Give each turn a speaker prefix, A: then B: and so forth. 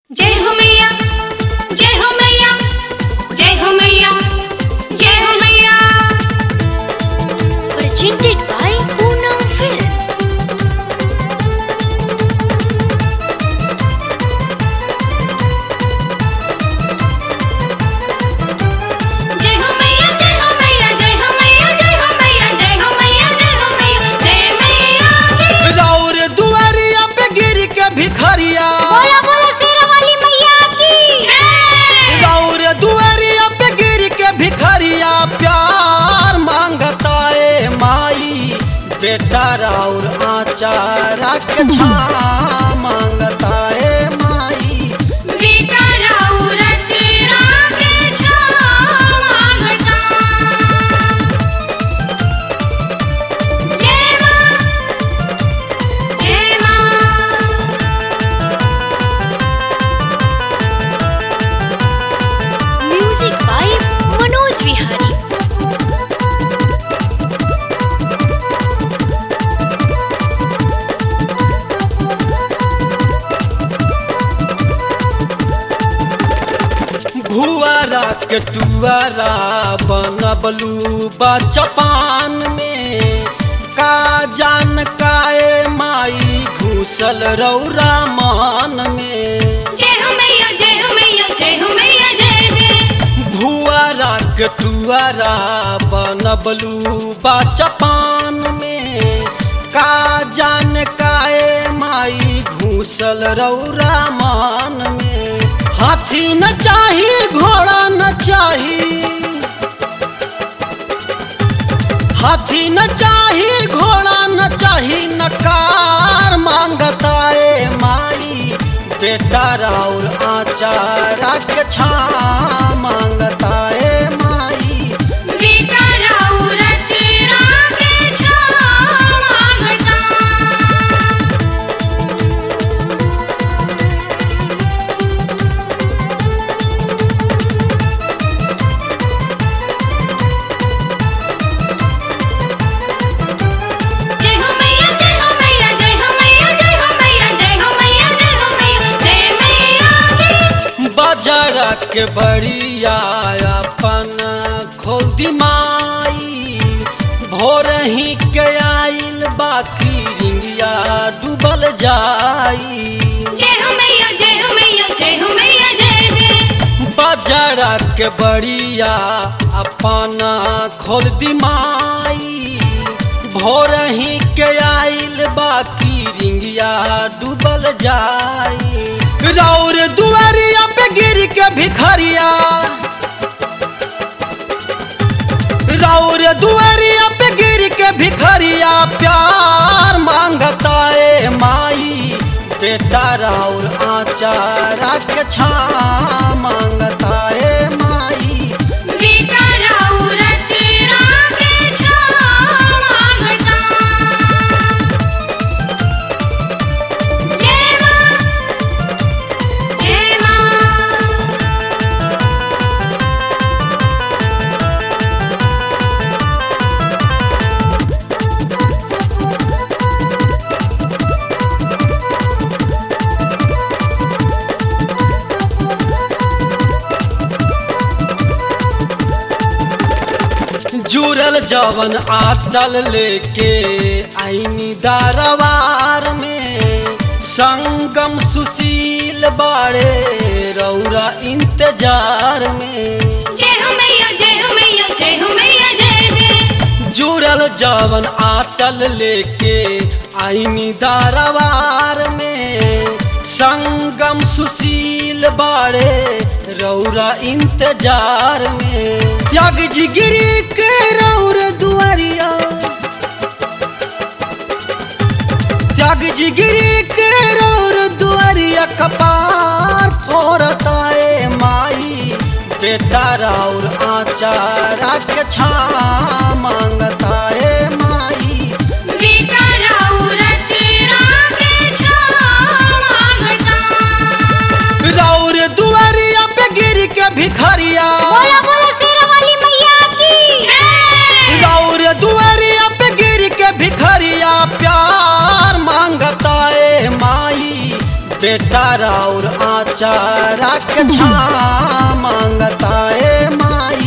A: जय हो मैया जय हो मैया जय हो मैया जय हो मैया
B: presented by Poonam Films.
A: जय हो मैया जय हो मैया जय हो मैया जय हो मैया जय हो मैया जय हो मैया जय मैया की
C: राउर दुआरिया पे गिर के भिखरिया
A: बोला बोला शेरा वाली मैया की जय
C: राउर दुआरिया पे गिर के भिखरिया प्यार मांगता ए माई बेटा राउर आचारा के छा मांगता ए माई
A: बेटा राउर चेरा के छाव मांगता जय मां जय मां
B: Music by Manoj Vihari.
C: भुआरा के टुआरा बनबलू बचपान में का जान काए माई घुसल रौरा मान में
A: जय हो मैया जय हो मैया जय हो मैया जय जय
C: भुआरा के टुआरा बनबलू बचपान में का जान काए माई घुसल रौरा मान में हाथी न चाही घोड़ा न चाही हाथी न चाही घोड़ा न चाही न कार मांगता ए माई बेटा राउर आचारा के छा मांगता ए माई
A: बेटा राउर चेरा के छाव मांगता जय हो मैया जय हो मैया जय हो मैया जय हो मैया जय हो मैया जय हो मैया जय मैया की
C: बाजारा के बड़िया अपन खोल दी माई भोर ही के आइल बाकी रिंगिया डूबल जाई
A: जय हो मैया जय हो मैया जय हो मैया जय जय
C: बाजारा के बड़िया अपन खोल दी माई भोर ही के आइल बाकी रिंगिया डूबल जाई राउर दुआरिया पे गिर के भिखरिया राउर दुआरिया पे गिर के भिखरिया प्यार मांगता ए माई बेटा राउर आचारा के छा मांगता ए माई
A: बेटा राउर चेरा के छाव मांगता जय मां जय मां
C: जुड़ल जवन आटल लेके आईनी दारवार में संगम सुशील बाड़े रौरा इंतजार में
A: जय हो मैया जय हो मैया जय हो मैया जय जय
C: जुड़ल जवन आटल लेके आईनी दारवार में संगम सुशील बाड़े रौरा इंतजार में त्याग जिगिरी के रौर दुआरिया त्याग जिगिरी के रौर दुआरिया कपार फोरता ए माई बेटा राउर आचारा के छा मांगता ए माई
A: बेटा राउर चेरा के छाव मांगता
C: राउर दुआरिया पे गिर के भिखरिया
A: बोला बोला शेरा वाली मैया की जय
C: राउर दुआरिया पे गिर के भिखरिया प्यार मांगता ए माई बेटा राउर आचारा के छा मांगता ए माई